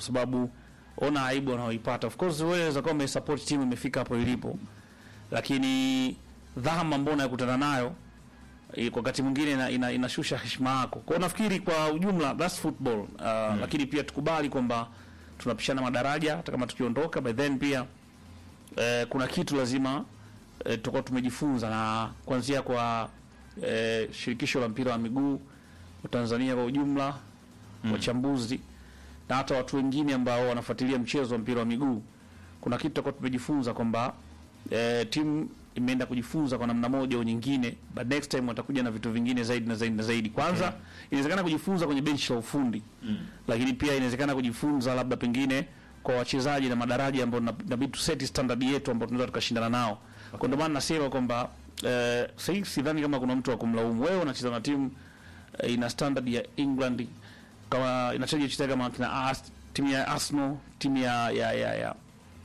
kwa sababu ona aibu wanaoipata. Of course wewe unaweza kuwa umesupport timu imefika hapo ilipo, lakini dhama ambayo unayokutana nayo eh, kwa wakati mwingine ina, ina, inashusha heshima yako. Kwa hiyo nafikiri kwa ujumla that's football uh, lakini pia tukubali kwamba tunapishana madaraja hata kama tukiondoka, by then pia eh, kuna kitu lazima eh, tutakuwa tumejifunza na kuanzia kwa eh, shirikisho la mpira wa miguu wa Tanzania kwa ujumla wachambuzi na hata watu wengine ambao wanafuatilia mchezo wa mpira wa miguu, kuna kitu tutakuwa tumejifunza kwamba eh, timu imeenda kujifunza kwa namna moja au nyingine, but next time watakuja na vitu vingine zaidi na zaidi na zaidi. Kwanza inawezekana kujifunza kwenye benchi la ufundi lakini pia inawezekana kujifunza labda pengine kwa wachezaji na madaraja ambao na- inabidi tuseti standard yetu ambao tunaweza tukashindana nao. Kwa ndio maana nasema kwamba eh, sasa sidhani kama kuna mtu wa kumlaumu. Wewe unacheza na timu eh, ina standard ya England kama inacheza cheza kama kina Ars, timu ya Arsenal, timu ya ya ya ya,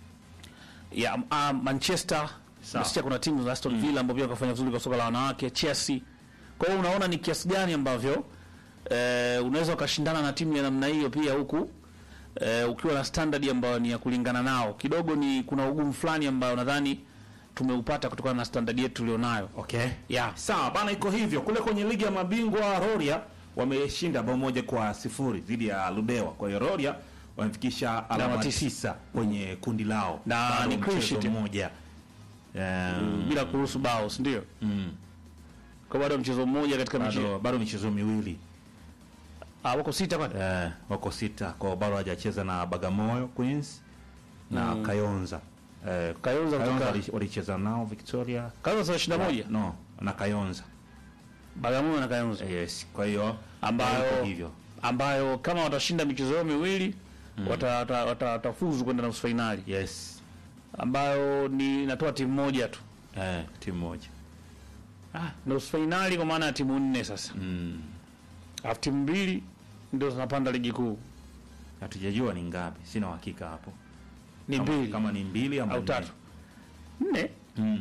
ya uh, Manchester Sawa. nasikia kuna timu za Aston Villa ambao pia wakafanya vizuri kwa soka la wanawake, Chelsea. Kwa hiyo unaona ni kiasi gani ambavyo eh, unaweza ukashindana na timu ya namna hiyo pia huku eh, ukiwa na standard ambayo ni ya kulingana nao. Kidogo ni kuna ugumu fulani ambao nadhani tumeupata kutokana na standard yetu tulionayo. Okay. Yeah. Sawa bana, iko hivyo. Kule kwenye ligi ya mabingwa Roria wameshinda bao moja kwa sifuri dhidi ya Ludewa. Kwa hiyo Roria wamefikisha alama tisa. tisa kwenye kundi lao, Na Bado ni clean mchezo sheet. mmoja Um, Bila kuruhusu bao, si ndio? mm, Kwa bado mchezo mmoja katika mchezo. bado bado michezo miwili Ah, wako sita kwani? eh, wako sita kwa bado hawajacheza na Bagamoyo Queens na Kayonza eh, Kayonza kutoka- wali- walicheza nao Victoria Kwanza saa 21 no na Kayonza Bagamoyo na Kayonza. yes. Kwa hiyo Ambayo- iko hivyo ambayo kama watashinda michezo yao miwili wata- wata- wata- watafuzu kwenda nusu fainali yes ambayo ni inatoa timu moja tu. eh, timu moja Ah, nusu fainali kwa maana ya timu nne sasa. mm. Alafu timu mbili ndio zinapanda ligi kuu. hatujajua ni ngapi, sina uhakika hapo Ni kama, mbili kama ni mbili ama au nne. tatu. Nne? mm.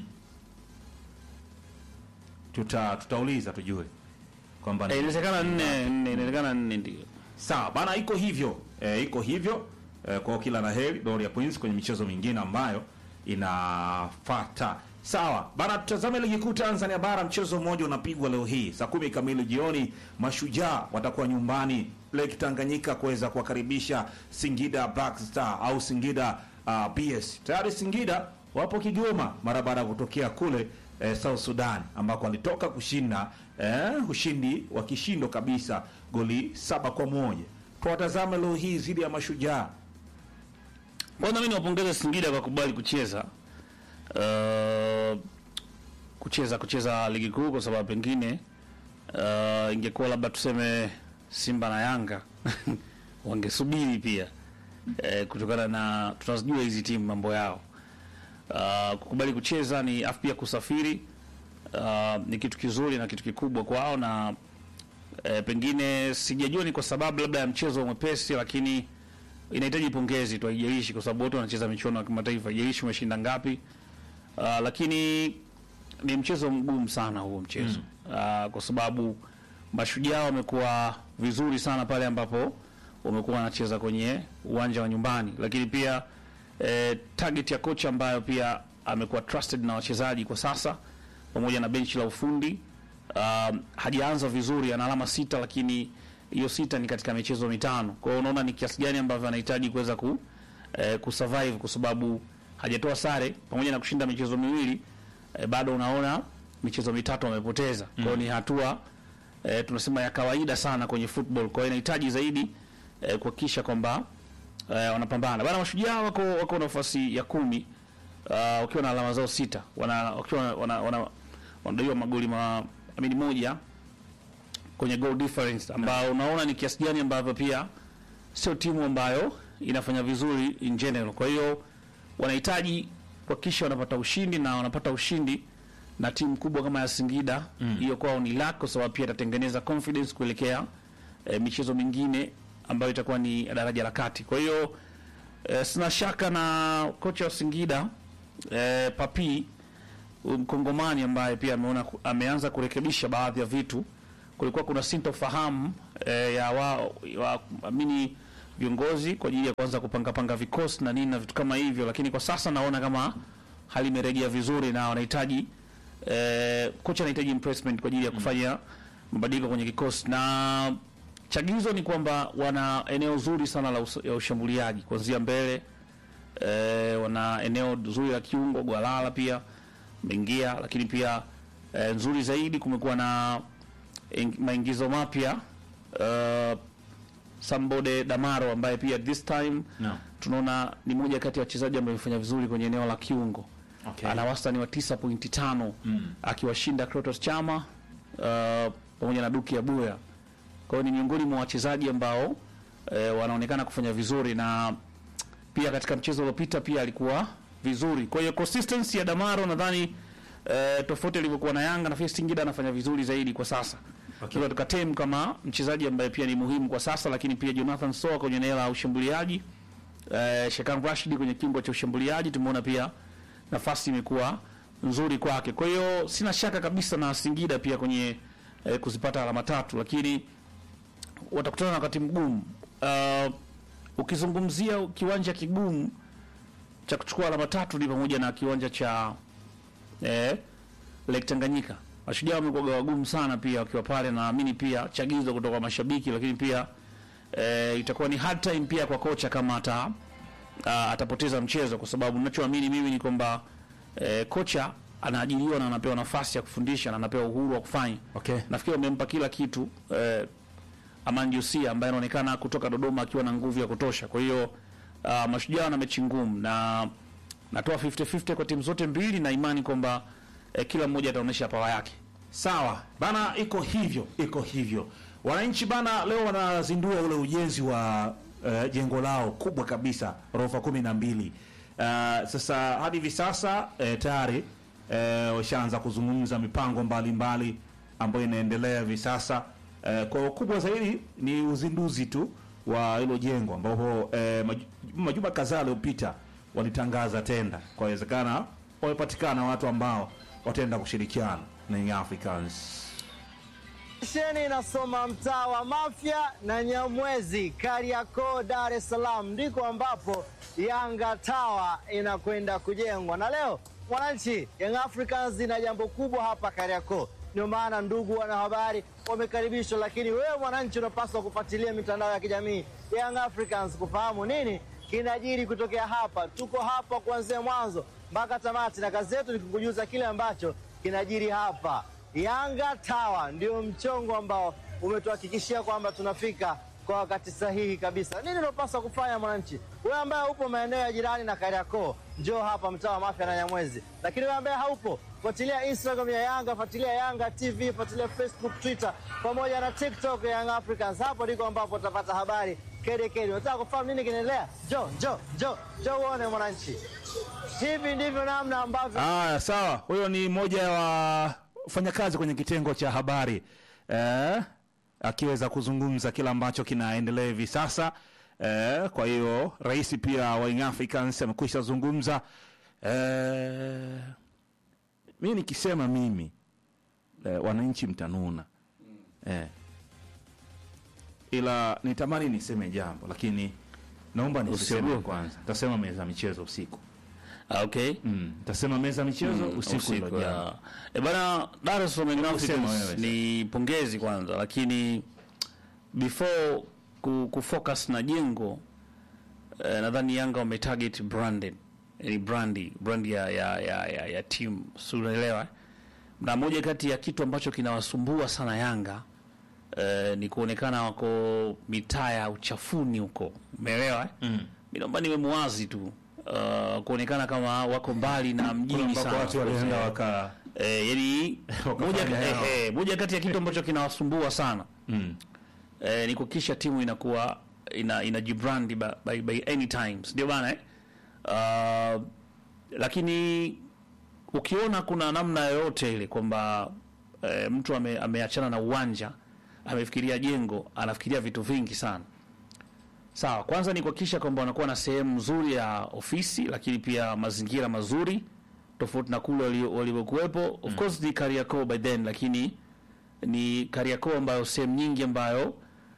tuta tutauliza tujue kwamba ni- Eh, inawezekana nne, nne, inawezekana nne ndio. sawa bana, iko hivyo e, iko hivyo e, kwa kila la heri Doria Queens kwenye michezo mingine ambayo inafata. Sawa bana, tutazame ligi kuu Tanzania bara. Mchezo mmoja unapigwa leo hii saa kumi kamili jioni. Mashujaa watakuwa nyumbani Lake Tanganyika kuweza kuwakaribisha Singida Black Star au Singida uh, BS. Tayari Singida wapo Kigoma mara baada ya kutokea kule eh, South Sudan ambako walitoka kushinda eh, ushindi wa kishindo kabisa goli saba kwa moja. Tuwatazame leo hii dhidi ya Mashujaa. Kwanza mimi niwapongeze Singida kwa kubali kucheza uh, kucheza kucheza ligi kuu kwa sababu pengine uh, ingekuwa labda tuseme Simba na Yanga wangesubiri pia eh, kutokana na tunazijua hizi timu mambo yao. Uh, kukubali kucheza ni afu pia kusafiri uh, ni kitu kizuri na kitu kikubwa kwao na eh, pengine sijajua ni kwa sababu labda ya mchezo mwepesi, lakini inahitaji pongezi tu, haijalishi kwa sababu wote wanacheza michuano ya kimataifa, haijalishi umeshinda ngapi. Uh, lakini ni mchezo mgumu sana huo mchezo mm. uh, kwa sababu mashujaa wamekuwa vizuri sana pale ambapo wamekuwa wanacheza kwenye uwanja wa nyumbani, lakini pia eh, target ya kocha ambayo pia amekuwa trusted na wachezaji kwa sasa pamoja na benchi la ufundi um, hajaanza vizuri, ana alama sita, lakini hiyo sita ni katika michezo mitano. Kwa hiyo unaona ni kiasi gani ambavyo anahitaji kuweza ku, eh, kusurvive kwa sababu hajatoa sare pamoja na kushinda michezo miwili eh, bado unaona michezo mitatu amepoteza. Kwa hiyo ni hatua eh, tunasema ya kawaida sana kwenye football. Kwa hiyo inahitaji zaidi eh, kuhakikisha kwamba eh, wanapambana. Bana mashujaa wako wako nafasi ya kumi uh, wakiwa na alama zao sita. Wana wakiwa wana, wana wanadaiwa magoli ma amini moja kwenye goal difference ambao unaona ni kiasi gani ambavyo pia sio timu ambayo inafanya vizuri in general. Kwa hiyo wanahitaji kuhakikisha wanapata ushindi na wanapata ushindi na timu kubwa kama ya Singida hiyo kwao ni luck, kwa sababu pia itatengeneza confidence kuelekea eh, michezo mingine ambayo itakuwa ni daraja la kati. Kwa hiyo eh, sina shaka na kocha wa Singida eh, Papi huyu mkongomani ambaye pia ameona ameanza kurekebisha baadhi ya vitu. Kulikuwa kuna sintofahamu eh, ya wa, wa amini viongozi kwa ajili ya kuanza kupanga panga vikosi na nini na vitu kama hivyo, lakini kwa sasa naona kama hali imerejea vizuri na wanahitaji eh, kocha anahitaji impressment kwa ajili ya kufanya mabadiliko kwenye kikosi na chagizo ni kwamba wana eneo zuri sana la us ya ushambuliaji kuanzia mbele eh, wana eneo zuri la kiungo Gwalala pia mengia, lakini pia eh, nzuri zaidi kumekuwa na ing- maingizo mapya uh, Sambode Damaro ambaye pia this time No. tunaona ni moja kati ya wachezaji ambao wamefanya vizuri kwenye eneo la kiungo Okay. ana wastani wa 9.5 Mm. akiwashinda Kratos Chama uh, pamoja na Duki Abuya. Kwa hiyo ni miongoni mwa wachezaji ambao eh, wanaonekana kufanya vizuri na pia katika mchezo uliopita pia alikuwa vizuri. Kwa hiyo consistency ya Damaro nadhani eh, tofauti alivyokuwa na Yanga na Singida anafanya vizuri zaidi kwa sasa. Okay. Okay. Tukatem kama mchezaji ambaye pia ni muhimu kwa sasa, lakini pia Jonathan Soa kwenye eneo la ushambuliaji eh, Shekan Rashid kwenye kingo cha ushambuliaji tumeona pia nafasi imekuwa nzuri kwake. Kwa hiyo sina shaka kabisa na Singida pia kwenye eh, kuzipata alama tatu, lakini watakutana na wakati mgumu. Uh, ukizungumzia kiwanja kigumu cha kuchukua alama tatu ni pamoja na kiwanja cha eh, Lake Tanganyika. Mashujaa wamekuwa wagumu sana pia wakiwa pale, naamini pia chagizo kutoka kwa mashabiki, lakini pia eh, itakuwa ni hard time pia kwa kocha kama ata uh, atapoteza mchezo, kwa sababu ninachoamini mimi ni kwamba eh, kocha anaajiriwa na anapewa nafasi ya kufundisha na anapewa uhuru wa kufanya. Okay. Nafikiri wamempa kila kitu eh, Aman Jusia ambaye anaonekana kutoka Dodoma akiwa na nguvu ya kutosha. Kwa hiyo uh, mashujaa wana mechi ngumu na natoa 50-50 kwa timu zote mbili na imani kwamba eh, kila mmoja ataonyesha pawa yake. Sawa bana, iko hivyo, iko hivyo. Wananchi bana, leo wanazindua ule ujenzi wa uh, jengo lao kubwa kabisa ghorofa kumi na mbili. Uh, sasa hadi hivi sasa eh, tayari eh, washaanza kuzungumza mipango mbalimbali ambayo inaendelea hivi sasa. Eh, kwa kubwa zaidi ni uzinduzi tu wa hilo jengo ambapo eh, maj- majuma kadhaa yaliyopita walitangaza tenda, kwa inawezekana wamepatikana watu ambao wataenda kushirikiana na Young Africans. Sheni inasoma mtaa wa Mafia na Nyamwezi, Kariakoo, Dar es Salaam, ndiko ambapo Yanga Tower inakwenda kujengwa. Na leo mwananchi, Young Africans ina jambo kubwa hapa Kariakoo. Ndio maana ndugu wanahabari wamekaribishwa, lakini wewe mwananchi unapaswa kufuatilia mitandao ya kijamii ya Young Africans kufahamu nini kinajiri kutokea hapa. Tuko hapa kuanzia mwanzo mpaka tamati, na kazi yetu ni kukujuza kile ambacho kinajiri hapa. Yanga Tower ndio mchongo ambao umetuhakikishia kwamba tunafika kwa wakati sahihi kabisa. Nini unapaswa kufanya mwananchi? Wewe ambaye upo maeneo ya jirani na Kariakoo, njoo hapa mtaa wa Mafia na Nyamwezi. Lakini wewe ambaye haupo, fuatilia Instagram ya Yanga, fuatilia Yanga TV, fuatilia Facebook, Twitter pamoja na TikTok ya Young Africans. Hapo ndiko ambapo utapata habari kede kede. Unataka kufahamu nini kinaendelea? Njoo, njoo, njoo, njoo uone mwananchi. Hivi ndivyo namna ambavyo Aya, sawa. Huyo ni mmoja wa wafanyakazi kwenye kitengo cha habari eh, akiweza kuzungumza kile ambacho kinaendelea hivi sasa eh, kwa hiyo rais pia wa Young Africans amekwisha zungumza eh, mi nikisema mimi eh, wananchi mtanuna eh, ila nitamani niseme jambo lakini naomba nisiseme Usiogope. kwanza. Tasema meza ya michezo usiku Ah, Okay. mm. Tasema meza ya michezo Mm, usiku, hilo jambo. ya. E bana, Dar es Salaam Young Usema Africans wewe ni pongezi kwanza, lakini before ku, kufocus na jengo eh, nadhani Yanga wametarget branded, yani brandi brandi ya ya ya, ya, ya team, si unaelewa? eh? Na moja kati ya kitu ambacho kinawasumbua sana Yanga eh, ni kuonekana wako mitaa ya uchafuni huko, umeelewa? eh? Mm. Mimi naomba niwe muwazi tu uh, kuonekana kama wako mbali na mjini ambako sana. watu walienda waka Eh, yani Wakafanya moja, yao. eh, eh, moja kati ya kitu ambacho kinawasumbua sana mm. eh, ni kuhakikisha timu inakuwa ina inajibrandi by, by, by any times ndio bana eh? uh, lakini ukiona kuna namna yoyote ile kwamba eh, mtu ame, ameachana na uwanja amefikiria jengo anafikiria vitu vingi sana sawa kwanza ni kuhakikisha kwamba wanakuwa na sehemu nzuri ya ofisi lakini pia mazingira mazuri tofauti na kule wali- walivyokuwepo of course ni Kariakoo by then lakini ni Kariakoo ambayo sehemu nyingi ambayo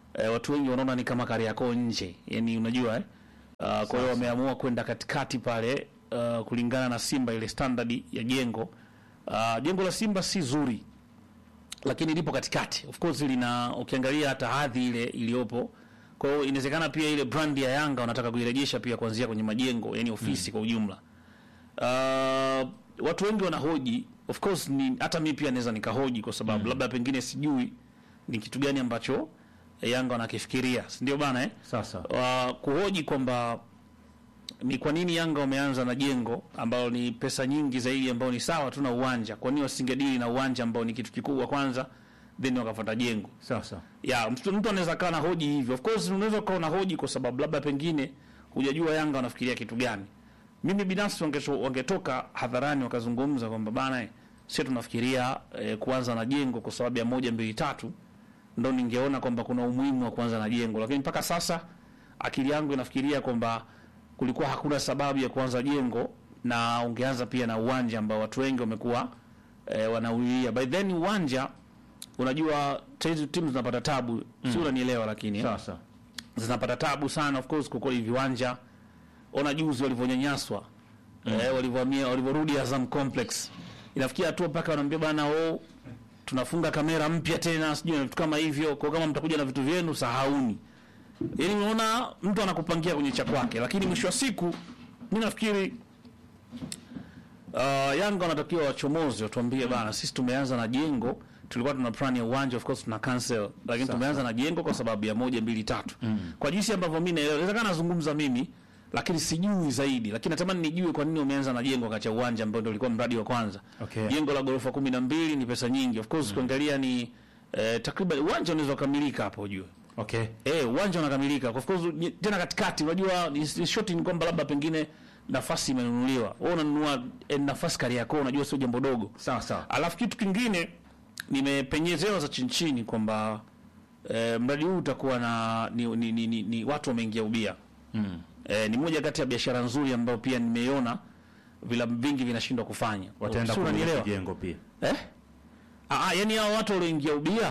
eh, watu wengi wanaona ni kama Kariakoo nje, yani unajua eh? Uh, kwa hiyo wameamua kwenda katikati pale uh, kulingana na Simba ile standard ya jengo. Uh, jengo la Simba si zuri lakini lipo katikati. Of course lina ukiangalia hata hadhi ile iliyopo. Kwa hiyo inawezekana pia ile brand ya Yanga wanataka kuirejesha pia kuanzia kwenye majengo, yani ofisi kwa ujumla. Uh, watu wengi wanahoji, of course ni hata mimi pia naweza nikahoji kwa sababu labda pengine sijui ni kitu gani ambacho Yanga wanakifikiria, si ndio bana eh? Sasa uh, kuhoji kwamba ni kwa nini Yanga wameanza na jengo ambalo ni pesa nyingi zaidi, ambao ni sawa tu na uwanja. Kwa nini wasingedili na uwanja ambao ni kitu kikubwa kwanza, then wakafuata jengo? sasa Ya mtu, mtu anaweza kaa na hoji hivyo. Of course unaweza kuwa na hoji kwa sababu labda pengine hujajua Yanga wanafikiria kitu gani. Mimi binafsi wangeto, wangetoka hadharani wakazungumza kwamba bana, eh, sisi tunafikiria eh, kuanza na jengo kwa sababu ya moja mbili tatu, ndo ningeona kwamba kuna umuhimu wa kuanza na jengo, lakini mpaka sasa akili yangu inafikiria kwamba kulikuwa hakuna sababu ya kuanza jengo na ungeanza pia na uwanja ambao watu wengi wamekuwa eh, wanaulia. By then uwanja unajua hizi timu zinapata tabu mm. si unanielewa, lakini eh, sasa zinapata tabu sana of course kwa kweli viwanja. Ona juzi walivyonyanyaswa eh, walivyohamia walivyorudi Azam Complex, inafikia hatua mpaka wanaambia bana, oh, tunafunga kamera mpya tena, sijui na vitu kama hivyo, kwa kama mtakuja na vitu vyenu sahauni. Yaani unaona mtu anakupangia kwenye cha kwake, lakini mwisho wa siku mimi nafikiri uh, Yanga wanatakiwa wachomozi watuambie bana, sisi tumeanza na jengo, tulikuwa tuna plan ya uwanja, of course tuna cancel, lakini tumeanza na jengo kwa sababu ya moja mbili tatu. Kwa jinsi ambavyo mimi naelewa, inawezekana nazungumza mimi lakini sijui zaidi, lakini natamani nijue kwa nini wameanza na jengo kacha uwanja ambao ndio ulikuwa mradi wa kwanza. Okay. Jengo la ghorofa kumi na mbili ni pesa nyingi, of course kuangalia ni eh, takriban uwanja unaweza kukamilika hapo ujue okay Eh, uwanja unakamilika. Of course ni- tena katikati unajua ni, ni shoti ni kwamba labda pengine nafasi imenunuliwa. Wewe unanunua eh, nafasi Kariakoo unajua sio jambo dogo. sawa sawa Alafu kitu kingine nimepenyezewa za chini chini kwamba eh, mradi huu utakuwa na ni, ni, ni, ni, ni watu wameingia ubia. mm. Eh, ni moja kati ya biashara nzuri ambayo pia nimeiona vilabu vingi vinashindwa kufanya. wataenda Sio, kumiliki unanielewa? jengo pia Eh? Ah, ah, yani hao watu walioingia ubia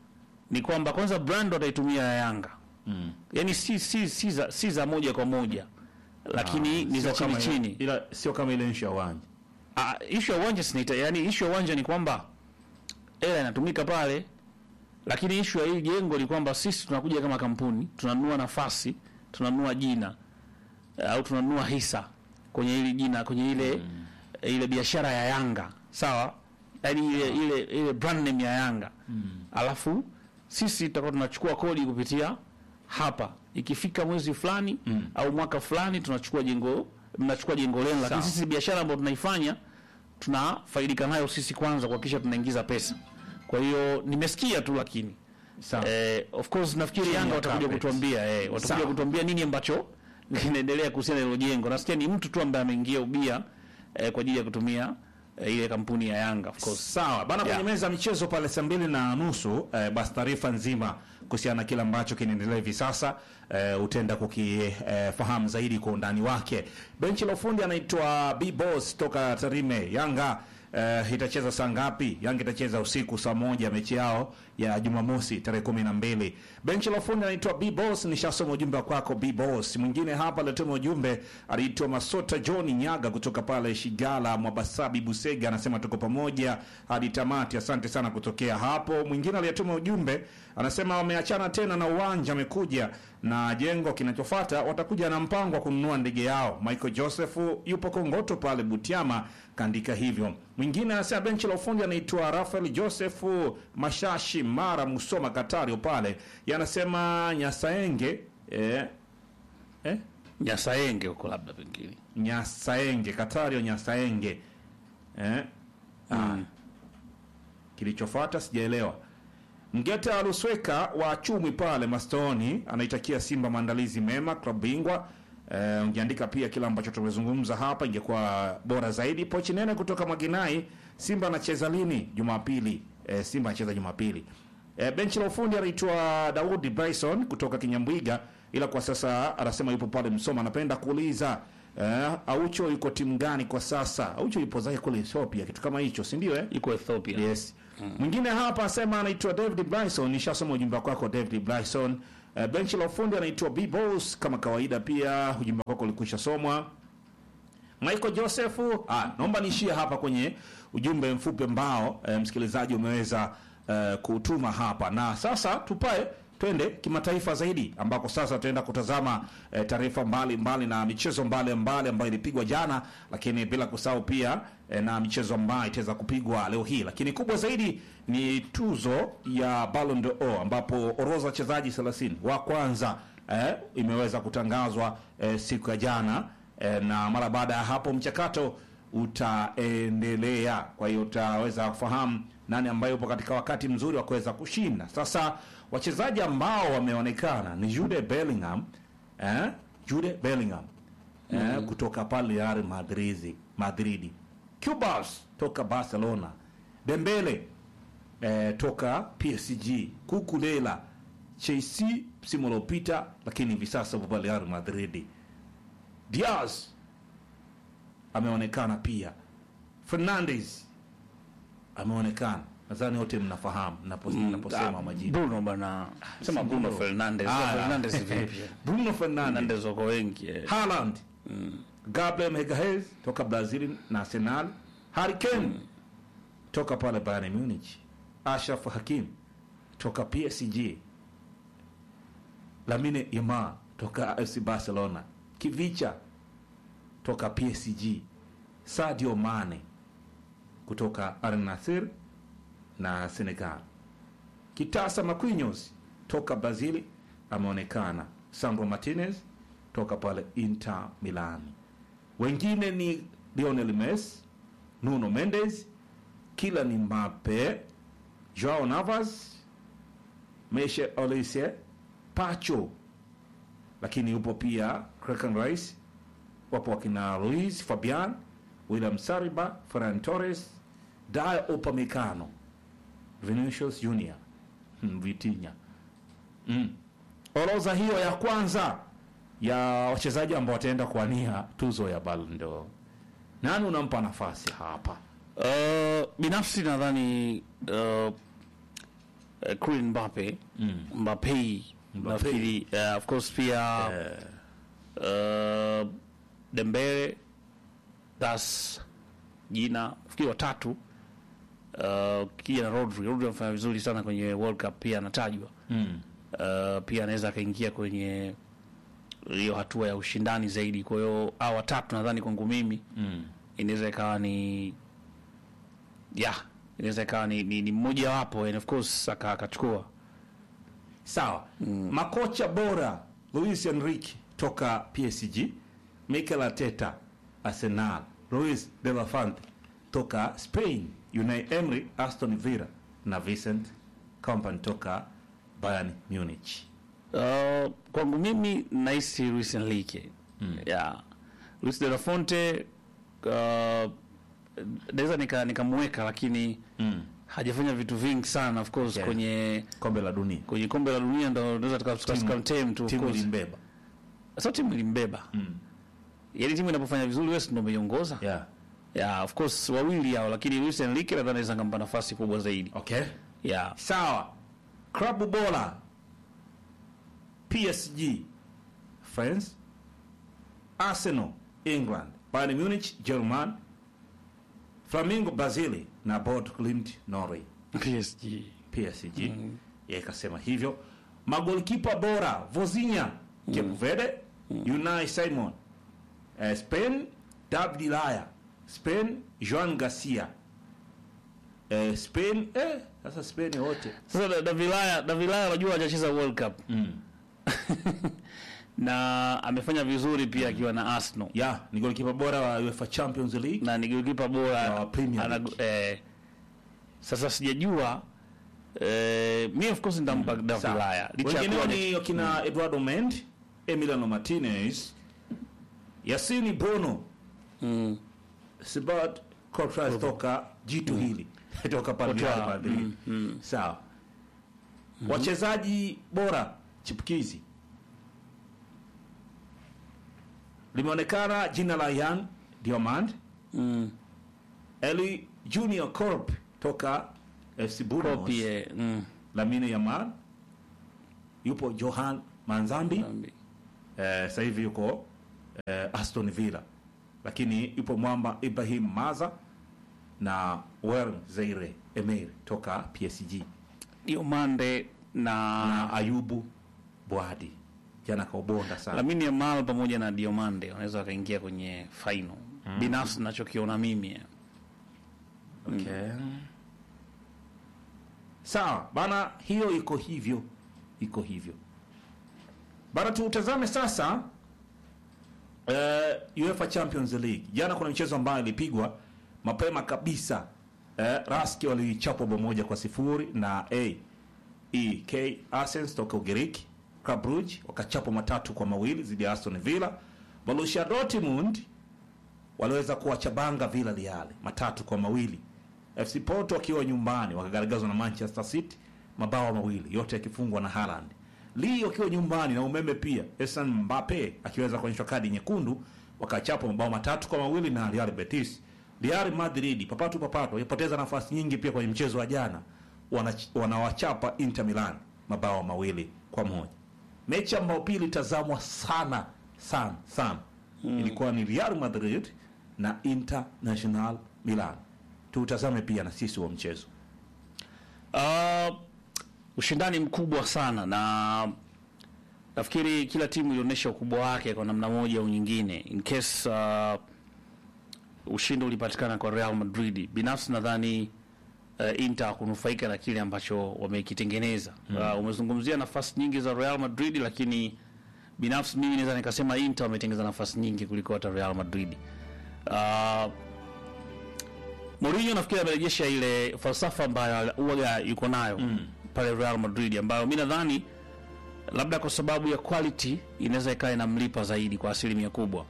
ni kwamba kwanza brand wataitumia ya Yanga mm. yani si si si za, si za moja kwa moja lakini ni za Sio chini kama chini. ile- ila sio kama ile nchi ya uwanja Ah, issue ya uwanja sinaita, yani issue ya uwanja ni kwamba hela inatumika pale, lakini issue ya hii jengo ni kwamba sisi tunakuja kama kampuni tunanunua nafasi, tunanunua jina eh, au tunanunua hisa kwenye hili jina, kwenye ile ile biashara ya Yanga, sawa? Yani ile ile ile brand name ya Yanga alafu sisi tutakuwa tunachukua kodi kupitia hapa. Ikifika mwezi fulani au mwaka fulani tunachukua jengo, mnachukua jengo lenu, lakini Sawa. sisi biashara ambayo tunaifanya tunafaidika nayo sisi kwanza kuhakikisha tunaingiza pesa. Kwa hiyo nimesikia tu, lakini sawa eh, of course nafikiri Chini Yanga ya watakuja carpet. kutuambia eh, Sawa. watakuja kutuambia nini ambacho kinaendelea kuhusiana na hilo jengo. Nasikia ni mtu tu ambaye ameingia ubia eh, kwa ajili ya kutumia eh, ile kampuni ya Yanga of course. Sawa bana, kwenye Yeah. meza ya michezo pale saa mbili na nusu eh, basi taarifa nzima kuhusiana na kile ambacho kinaendelea hivi sasa eh, utaenda kukifahamu zaidi kwa undani wake. Benchi la ufundi anaitwa B Boss toka Tarime. Yanga eh, itacheza saa ngapi? Yanga itacheza usiku saa moja mechi yao ya Jumamosi tarehe kumi na mbili. Benchi la ufundi anaitwa B Boss, nishasoma ujumbe wa kwako B Boss. Mwingine hapa alituma ujumbe aliitwa Masota John Nyaga kutoka pale Shigala Mwabasabi Busega, anasema tuko pamoja hadi tamati. Asante sana kutokea hapo. Mwingine aliyetuma ujumbe anasema wameachana tena na uwanja, amekuja na jengo kinachofuata, watakuja na mpango wa kununua ndege yao. Michael Joseph yupo Kongoto pale Butiama, kaandika hivyo. Mwingine anasema benchi la ufundi anaitwa Rafael Joseph Mashashi Mara Musoma Katario pale, yanasema Nyasaenge eh, eh? Nyasaenge huko labda pengine. Nyasaenge Katario Nyasaenge eh? ah. Kilichofuata sijaelewa. Mgeta Lusweka wa Chumi pale Mastoni anaitakia Simba maandalizi mema, klabu bingwa. Eh, ungeandika pia kile ambacho tumezungumza hapa, ingekuwa bora zaidi. Pochi nene kutoka Maginai, Simba anacheza lini? Jumapili. Eh, Simba anacheza Jumapili. Eh, benchi la ufundi anaitwa Daudi Bryson kutoka Kinyambwiga, ila kwa sasa anasema yupo pale Msoma. Anapenda kuuliza eh, Aucho yuko timu gani kwa sasa? Aucho yupo zake kule Ethiopia, kitu kama hicho, si ndio eh? Iko Ethiopia. Yes. Mwingine hapa asema anaitwa David Bryson, nishasoma ujumbe wako David Bryson. Uh, benchi la ufundi anaitwa B Boss kama kawaida, pia ujumbe wako ulikwisha somwa. Michael Joseph, ah, naomba niishie hapa kwenye ujumbe mfupi ambao eh, msikilizaji umeweza eh, kutuma hapa, na sasa tupae twende kimataifa zaidi, ambako sasa tutaenda kutazama eh, taarifa mbalimbali na michezo mbalimbali ambayo ilipigwa jana, lakini bila kusahau pia eh, na michezo ambayo itaweza kupigwa leo hii, lakini kubwa zaidi ni tuzo ya Ballon d'Or ambapo orodha ya wachezaji 30 wa kwanza eh, imeweza kutangazwa eh, siku ya jana eh, na mara baada ya hapo mchakato utaendelea. Kwa hiyo utaweza kufahamu nani ambaye yupo katika wakati mzuri wa kuweza kushinda. Sasa wachezaji ambao wameonekana ni Jude Bellingham eh, Jude Bellingham eh, kutoka pale Real Madrid, Madrid. Cubas toka Barcelona, Dembele eh, toka PSG, Kukulela Chelsea msimu uliopita, lakini hivi sasa yupo pale Real Madrid. Diaz ameonekana pia, Fernandes ameonekana. Nadhani wote mnafahamu napo- naposema majina. Bruno bana, sema si Bruno Bruno. Fernandes. Ah, Fernandes vipi? Bruno Fernandes, Fernandes wako wengi. eh. Haaland, Gabriel Magalhaes toka Brazil na Arsenal, Harry Kane toka pale Bayern Munich, Ashraf Hakim toka PSG, Lamine Yamal toka FC Barcelona, Kivicha toka PSG, Sadio Mane kutoka Al Nassr na Senegal. Kitasa Marquinhos toka Brazil ameonekana. Sandro Martinez toka pale Inter Milan. Wengine ni Lionel Messi, Nuno Mendes, Kylian Mbappe, Joao Navas, Mesut Ozil, Pacho, lakini yupo pia Declan Rice, wapo wakina Luis Fabian, William Saliba, Ferran Torres, Dayot Upamecano, Vinicius Junior, hmm, Vitinha. Mm. Orodha hiyo ya kwanza ya wachezaji ambao wataenda kuwania tuzo ya Ballon d'Or. Nani unampa nafasi hapa? Uh, binafsi nadhani uh, uh, Kylian Mbappe Mm. Mbappe nafikiri uh, of course pia uh, Dembele das jina nafikiri watatu uh, kija na Rodri Rodri anafanya vizuri sana kwenye World Cup pia anatajwa Mm. uh, pia anaweza akaingia kwenye hiyo hatua ya ushindani zaidi kwa hiyo hao watatu nadhani kwangu mimi Mm. inaweza ikawa ni yeah inaweza ikawa ni, ni, ni mmoja wapo and of course aka- akachukua Sawa. Makocha bora Luis Enrique toka PSG, Mikel Arteta Arsenal, Luis de la Fuente toka Spain, Unai Emery Aston Villa na Vincent Kompany toka Bayern Munich. uh, kwangu mimi nahisi Luis Enrique mm. yeah. Luis de la Fonte uh, naweza nika nikamweka lakini Mm. hajafanya vitu vingi sana of course Yeah. kwenye Kombe la dunia. kwenye kombe la dunia ndo naweza tukamtem tu of Timu course. ilimbeba. Sasa timu ilimbeba Mm. yaani timu inapofanya vizuri wewe si ndio umeiongoza Yeah. yeah, of course wawili hao lakini Luis Enrique nadhani anaweza kumpa nafasi kubwa zaidi Okay. yeah. Sawa. Klabu bora PSG France, Arsenal England, Bayern Munich German, Flamengo Brazil na Bord Glimt Norway. PSG PSG yeye ikasema hivyo. Magolikipa bora Vozinha Cape Verde, Unai Simon eh, Spain, David Laya Spain, Joan Garcia eh, Spain eh, sasa Spain wote Sasa Da- Davilaya Davilaya unajua hajacheza World Cup mm. na amefanya vizuri pia akiwa na Arsenal ya ni golikipa bora wa UEFA Champions League na ni golikipa bora Na wa Premier ana- League. eh, sasa sijajua eh, mi of course nitampa Davilaya licha ya wengineo kuwa ni wakina Eduardo Mendy, Emiliano Martinez, Yassine Bono, mm, Sibat Courtois toka jitu hili toka pale Courtois, Real Madrid. Sawa. Wachezaji bora chipukizi limeonekana jina la Yan Diomand, mm, Eli Junior Corp toka FC Bulldogs Kopi, eh, mm, Lamine Yamal yupo Johan Manzambi Zambi. eh, sasa hivi yuko eh, Aston Villa, lakini yupo mwamba Ibrahim Maza na Wer Zaire Emery toka PSG Diomande na na Ayubu Bwadi jana kaubonda sana. Lamine Yamal pamoja na Diomande wanaweza wakaingia kwenye final. Binafsi nachokiona mimi eh. Okay. Sawa bana, hiyo iko hivyo, iko hivyo bana. Tutazame sasa eh, UEFA Champions League. Jana kuna michezo ambayo ilipigwa mapema kabisa. Eh, Raski walichapwa bao moja kwa sifuri na AEK Athens toka Ugiriki. Club Brugge wakachapwa matatu kwa mawili dhidi ya Aston Villa. Borussia Dortmund waliweza kuwachabanga Villarreal matatu kwa mawili. FC Porto wakiwa nyumbani wakagaragazwa na Manchester City mabao mawili yote yakifungwa na Haaland. Lille wakiwa nyumbani na umeme pia, Esan Mbappe akiweza kuonyeshwa kadi nyekundu, wakachapa mabao matatu kwa mawili na Real Betis. Real Madrid papatu papatu walipoteza nafasi nyingi pia kwenye mchezo wa jana, Wanach- wanawachapa Inter Milan mabao mawili kwa moja. Mechi ambayo pia ilitazamwa sana sana sana ilikuwa ni Real Madrid na International Milan. Tutazame pia na sisi wa mchezo. Uh, ushindani mkubwa sana na nafikiri kila timu ilionyesha ukubwa wake kwa namna moja au nyingine. In case uh, ushindi ulipatikana kwa Real Madrid, binafsi nadhani uh, Inter kunufaika na kile ambacho wamekitengeneza. Uh, umezungumzia nafasi nyingi za Real Madrid, lakini binafsi mimi naweza nikasema Inter wametengeneza nafasi nyingi kuliko hata Real Madrid. Uh, Mourinho nafikiri amerejesha ile falsafa ambayo huwaga yuko nayo pale Real Madrid, ambayo mi nadhani labda kwa sababu ya quality inaweza ikawa inamlipa zaidi kwa asilimia kubwa.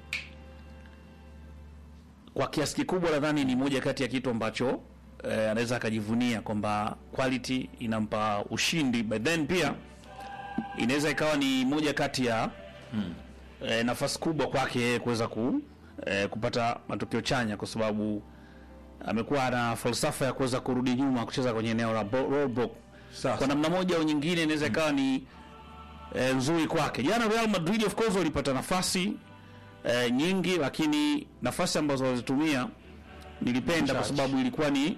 Kwa kiasi kikubwa nadhani ni moja kati ya kitu ambacho eh, anaweza akajivunia kwamba quality inampa ushindi, but then pia inaweza ikawa ni moja kati ya eh, nafasi kubwa kwake yeye kuweza ku, eh, kupata matokeo chanya kwa sababu amekuwa na falsafa ya kuweza kurudi nyuma kucheza kwenye eneo la bo- roadblock. Sasa. Kwa namna moja au nyingine inaweza ikawa ni e, nzuri kwake. Jana Real Madrid of course walipata nafasi e, nyingi, lakini nafasi ambazo walizitumia nilipenda kwa Chache. sababu ilikuwa ni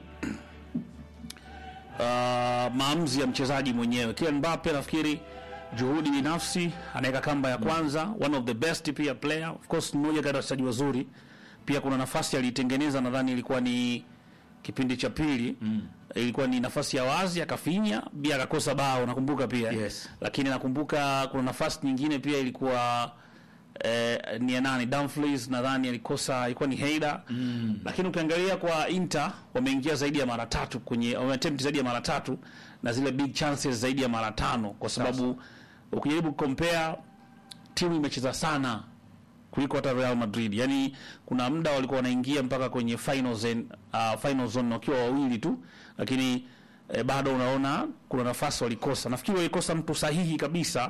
uh, maamuzi ya mchezaji mwenyewe. Kylian Mbappe nafikiri juhudi binafsi, anaweka kamba ya kwanza, one of the best pia player of course, ni mmoja kati ya wachezaji wazuri. Pia kuna nafasi aliitengeneza, nadhani ilikuwa ni kipindi cha pili ilikuwa ni nafasi ya wazi akafinya, pia akakosa bao, nakumbuka pia Yes. lakini nakumbuka kuna nafasi nyingine pia ilikuwa eh, ni ya nani Dumfries nadhani alikosa, ilikuwa ni Heida mm. Lakini ukiangalia kwa Inter wameingia zaidi ya mara tatu kwenye wameattempt zaidi ya mara tatu na zile big chances zaidi ya mara tano, kwa sababu ukijaribu compare timu imecheza sana kuliko hata Real Madrid. Yani kuna muda walikuwa wanaingia mpaka kwenye final zone, uh, final zone wakiwa wawili tu, lakini eh, bado unaona kuna nafasi walikosa. Nafikiri walikosa mtu sahihi kabisa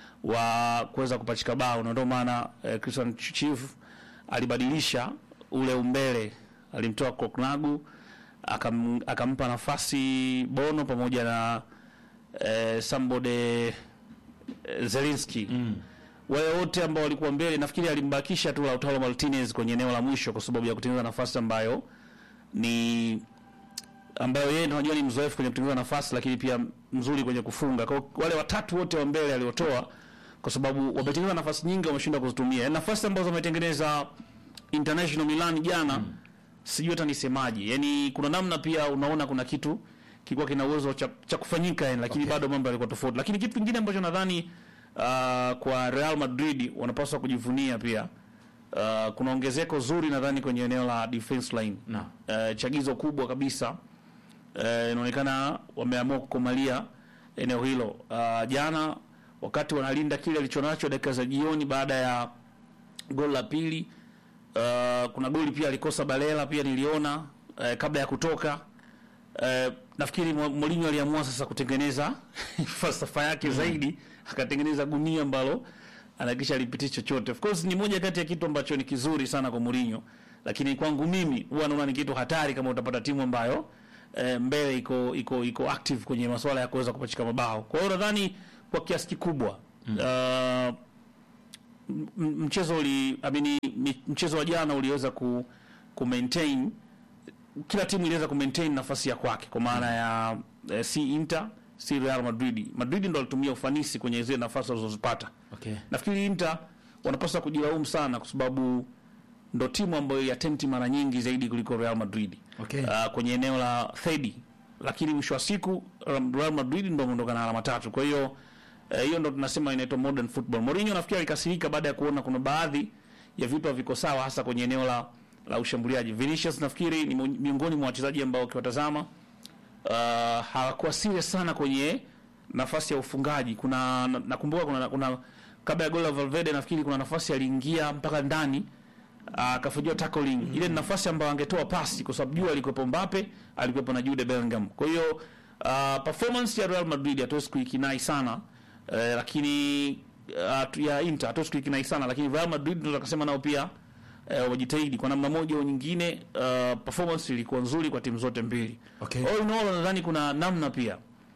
wa kuweza kupachika bao, na ndio maana eh, Christian Chief alibadilisha ule umbele, alimtoa Koknagu akam, akampa nafasi Bono pamoja na eh, Sambode eh, Zelinski mm. Wale wote ambao walikuwa mbele, nafikiri alimbakisha tu Lautaro Martinez kwenye eneo la mwisho, kwa sababu ya kutengeneza nafasi ambayo ni ambayo yeye ndio unajua ni mzoefu kwenye kutengeneza nafasi, lakini pia mzuri kwenye kufunga. Kwa hiyo wale watatu wote wa mbele aliotoa, kwa sababu wametengeneza nafasi nyingi, wameshindwa kuzitumia. Yaani nafasi ambazo wametengeneza International Milan jana mm. sijui hata nisemaje. Yaani kuna namna pia unaona kuna kitu kilikuwa kina uwezo cha, cha kufanyika yani, lakini Okay. bado mambo yalikuwa tofauti. Lakini kitu kingine ambacho nadhani uh, kwa Real Madrid wanapaswa kujivunia pia uh, kuna ongezeko zuri nadhani kwenye eneo la defense line Naam. uh, chagizo kubwa kabisa uh, inaonekana wameamua kukomalia eneo hilo uh, jana wakati wanalinda kile alichonacho dakika za jioni baada ya goli la pili uh, kuna goli pia alikosa Balela pia niliona uh, kabla ya kutoka uh, nafikiri Mo- Mourinho aliamua sasa kutengeneza falsafa yake zaidi akatengeneza gunia ambalo anahakikisha alipitii chochote. Of course ni moja kati ya kitu ambacho ni kizuri sana kwa Mourinho, lakini kwangu mimi huwa naona ni kitu hatari kama utapata timu ambayo eh, mbele iko iko iko active kwenye masuala ya kuweza kupachika mabao. Kwa hiyo nadhani kwa kiasi kikubwa mm. uh, m- m- mchezo uli I mean, mi- mchezo wa jana uliweza ku, ku maintain kila timu iliweza ku maintain nafasi ya kwake kwa maana ya eh, si Inter si Real Madrid. Madrid ndo alitumia ufanisi kwenye zile nafasi walizozipata. Okay. Nafikiri Inter wanapaswa kujilaumu sana kwa sababu ndo timu ambayo yatenti mara nyingi zaidi kuliko Real Madrid Okay. uh, kwenye eneo la third, lakini mwisho wa siku um, Real Madrid ndo ameondoka na alama tatu. Kwa hiyo eh, hiyo ndo tunasema inaitwa modern football. Mourinho nafikiri alikasirika baada ya kuona kuna baadhi ya vitu haviko sawa, hasa kwenye eneo la la ushambuliaji. Vinicius nafikiri ni mo- miongoni mwa wachezaji ambao ukiwatazama uh, hawakuwa serious sana kwenye nafasi ya ufungaji. Kuna na- nakumbuka kuna, kuna kabla ya goli la Valverde nafikiri kuna nafasi aliingia mpaka ndani akafanyiwa tackling. Ile ni nafasi ambayo angetoa pasi kwa sababu juu alikuwepo Mbappe, alikuwepo na Jude Bellingham. Kwa hiyo uh, performance ya Real Madrid hatuwezi kuikinai sana uh, lakini uh, ya Inter hatuwezi kuikinai sana lakini Real Madrid ndio tukasema nao pia uh, wajitahidi kwa namna moja au nyingine. Uh, performance ilikuwa nzuri kwa timu zote mbili. Okay. All in all nadhani kuna namna pia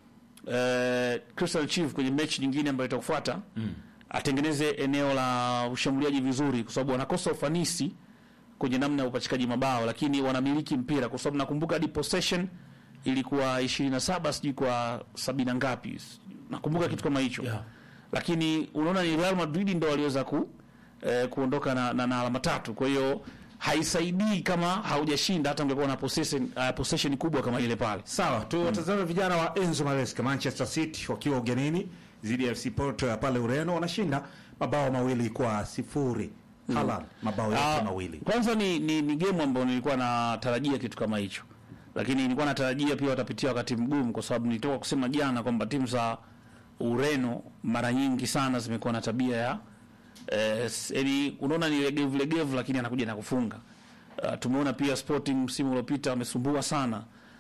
uh, Crystal Chief kwenye mechi nyingine ambayo itakufuata mm. atengeneze eneo la ushambuliaji vizuri, kwa sababu wanakosa ufanisi kwenye namna ya upachikaji mabao, lakini wanamiliki mpira, kwa sababu nakumbuka hadi possession ilikuwa 27 sijui kwa sabini na ngapi, nakumbuka kitu kama hicho Yeah. lakini unaona ni Real Madrid ndo waliweza ku eh, kuondoka na, na, na alama tatu. Kwa hiyo haisaidii kama haujashinda hata ungekuwa na possession, uh, possession kubwa kama ile pale. Sawa, tuwatazame vijana wa Enzo Maresca Manchester City wakiwa ugenini dhidi ya FC Porto ya pale Ureno, wanashinda mabao mawili kwa sifuri. Haaland mabao yake Ah, mawili. Kwanza ni, ni, ni game ambayo nilikuwa natarajia kitu kama hicho, lakini nilikuwa natarajia pia watapitia wakati mgumu, kwa sababu nilitoka kusema jana kwamba timu za Ureno mara nyingi sana zimekuwa na tabia ya eh, s- yaani unaona ni legevu legevu, lakini anakuja na kufunga. Uh, tumeona pia Sporting msimu uliopita wamesumbua sana.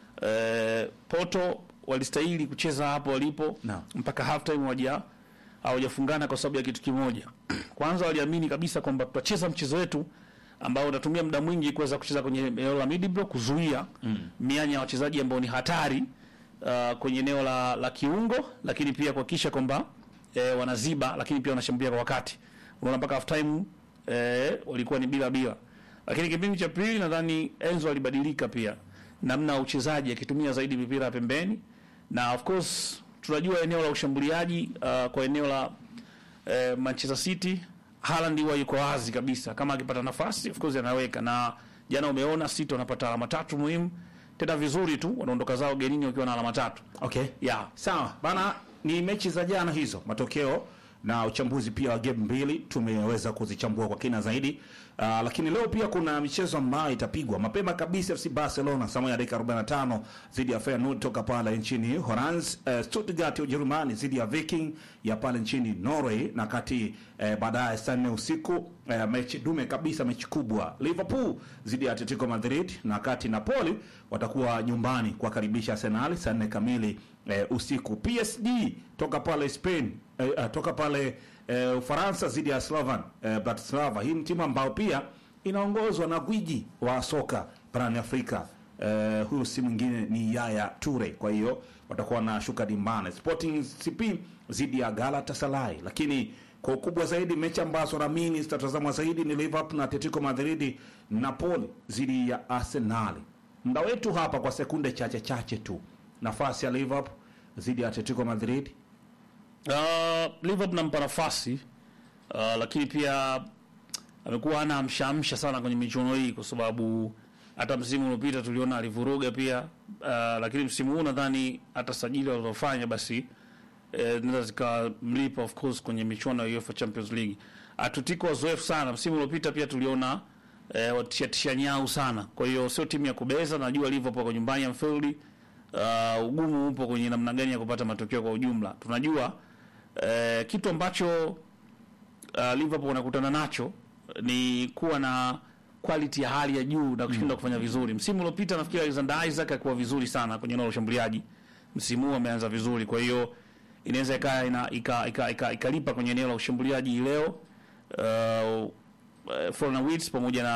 Eh, Porto walistahili kucheza hapo walipo Naam. mpaka half time waja hawajafungana kwa sababu ya kitu kimoja. Kwanza waliamini kabisa kwamba tutacheza mchezo wetu ambao utatumia muda mwingi kuweza kucheza kwenye eneo la mid block kuzuia mianya ya wachezaji ambao ni hatari uh, kwenye eneo la, la kiungo, lakini pia kuhakikisha kwamba eh, wanaziba, lakini pia wanashambulia kwa wakati. Unaona mpaka half time eh, walikuwa ni bila bila, lakini kipindi cha pili nadhani Enzo alibadilika pia namna ya uchezaji akitumia zaidi mipira ya pembeni, na of course tunajua eneo la ushambuliaji uh, kwa eneo la eh, Manchester City Haaland huwa yuko wazi kabisa, kama akipata nafasi of course anaweka, na jana umeona City wanapata alama tatu muhimu tena vizuri tu, wanaondoka zao genini wakiwa na alama tatu. Okay. Yeah. Sawa bana, ni mechi za jana hizo, matokeo na uchambuzi pia wa game mbili tumeweza kuzichambua kwa kina zaidi. Uh, lakini leo pia kuna michezo ambayo itapigwa mapema kabisa. FC Barcelona saa moja dakika 45 dhidi ya Feyenoord toka pale nchini Holanzi. Uh, Stuttgart ya Ujerumani dhidi ya Viking ya pale nchini Norway, na kati uh, baadaye saa nne usiku uh, mechi dume kabisa, mechi kubwa Liverpool dhidi ya Atletico Madrid, na kati Napoli watakuwa nyumbani kuwakaribisha Arsenal saa nne kamili eh, usiku. PSG toka pale Spain eh, eh, toka pale eh, Ufaransa dhidi ya Slovan eh, Bratislava. Hii ni timu ambayo pia inaongozwa na gwiji wa soka barani Afrika. Eh, huyu si mwingine ni Yaya Toure. Kwa hiyo watakuwa na shuka dimbane. Sporting CP dhidi ya Galatasaray, lakini kwa ukubwa zaidi mechi ambazo naamini zitatazamwa zaidi ni Liverpool na Atletico Madrid, Napoli dhidi ya Arsenal. Muda wetu hapa kwa sekunde chache chache tu, nafasi ya Liverpool dhidi ya Atletico Madrid. Uh, Liverpool nampa nafasi uh, lakini pia amekuwa ana amshaamsha sana kwenye michuano hii, kwa sababu hata msimu uliopita tuliona alivuruga pia uh, lakini msimu huu nadhani hata sajili walizofanya basi eh, zinaweza zikamlipa of course kwenye michuano ya UEFA Champions League. Atletico wazoefu sana, msimu uliopita pia tuliona eh, watishatisha nyau sana, kwa hiyo sio timu ya kubeza. Najua Liverpool kwa nyumbani Anfield, uh, ugumu upo kwenye namna gani ya kupata matokeo kwa ujumla. Tunajua eh, kitu ambacho uh, Liverpool wanakutana nacho ni kuwa na quality ya hali ya juu na kushinda kufanya vizuri. Msimu uliopita nafikiri Alexander Isaac alikuwa vizuri sana kwenye eneo la ushambuliaji. Msimu huu ameanza vizuri, kwa hiyo inaweza ika ina ika, ika, ika, ikalipa kwenye eneo la ushambuliaji hii leo. Uh, uh, Florian Wirtz pamoja na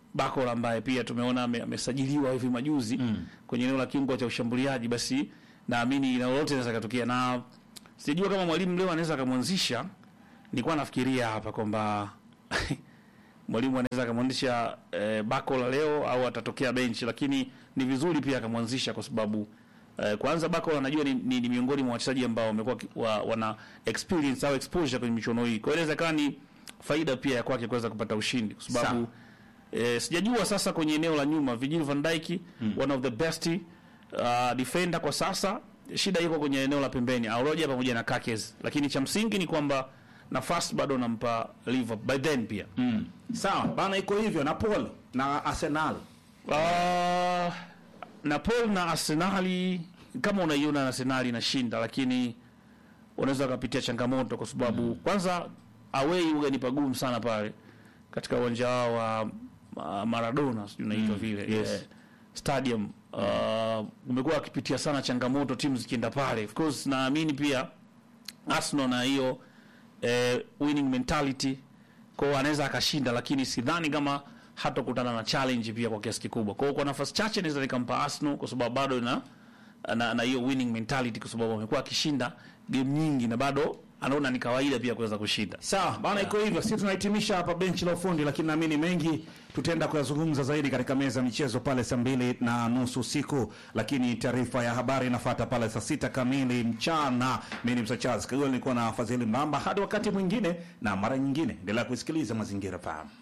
Bakol ambaye pia tumeona ame- amesajiliwa hivi majuzi kwenye eneo la kiungo cha ushambuliaji, basi naamini na lolote linaweza katokea, na sijajua kama mwalimu leo anaweza akamwanzisha. Nilikuwa nafikiria hapa kwamba mwalimu anaweza akamwanzisha eh, Bakola leo au atatokea benchi, lakini ni vizuri pia akamwanzisha kwa sababu eh, kwanza Bakola anajua ni, ni, ni miongoni mwa wachezaji ambao wamekuwa ki- wa, wana experience au exposure kwenye michuano hii, kwa hiyo inaweza ikawa ni faida pia ya kwake kuweza kupata ushindi kwa sababu eh, sijajua sasa kwenye eneo la nyuma Virgil van Dijk one of the best uh, defender kwa sasa, shida iko kwenye eneo la pembeni Auroja pamoja na Kakes, lakini cha msingi ni kwamba nafasi bado nampa Liverpool by then pia Mm. Sawa bana, iko hivyo na Paul na Arsenal. Uh, Napoli na Arsenali kama unaiona Arsenali inashinda, lakini unaweza ukapitia changamoto kwa sababu kwanza away huwa ni pagumu sana pale katika uwanja wao wa uh, Maradona sijui unaitwa vile yes. eh, stadium uh, umekuwa akipitia sana changamoto timu zikienda pale. Of course naamini pia Arsenal na hiyo eh, winning mentality kwao anaweza akashinda, lakini sidhani kama hatakutana na challenge pia kwa kiasi kikubwa. Kwa hiyo kwa nafasi chache naweza nikampa Arsenal kwa sababu bado na na na hiyo winning mentality, kwa sababu amekuwa akishinda game nyingi na bado anaona ni kawaida pia kuweza kushinda. Sawa bana, iko hivyo. Sisi tunahitimisha hapa benchi la ufundi, lakini naamini mengi tutaenda kuyazungumza zaidi katika meza ya michezo pale saa mbili na nusu usiku, lakini taarifa ya habari inafuata pale saa sita kamili mchana. Mimi ni Msa Charles Kagol, nilikuwa na Fadhili Mbamba. Hadi wakati mwingine na mara nyingine, endelea kusikiliza Mazingira Fahamu.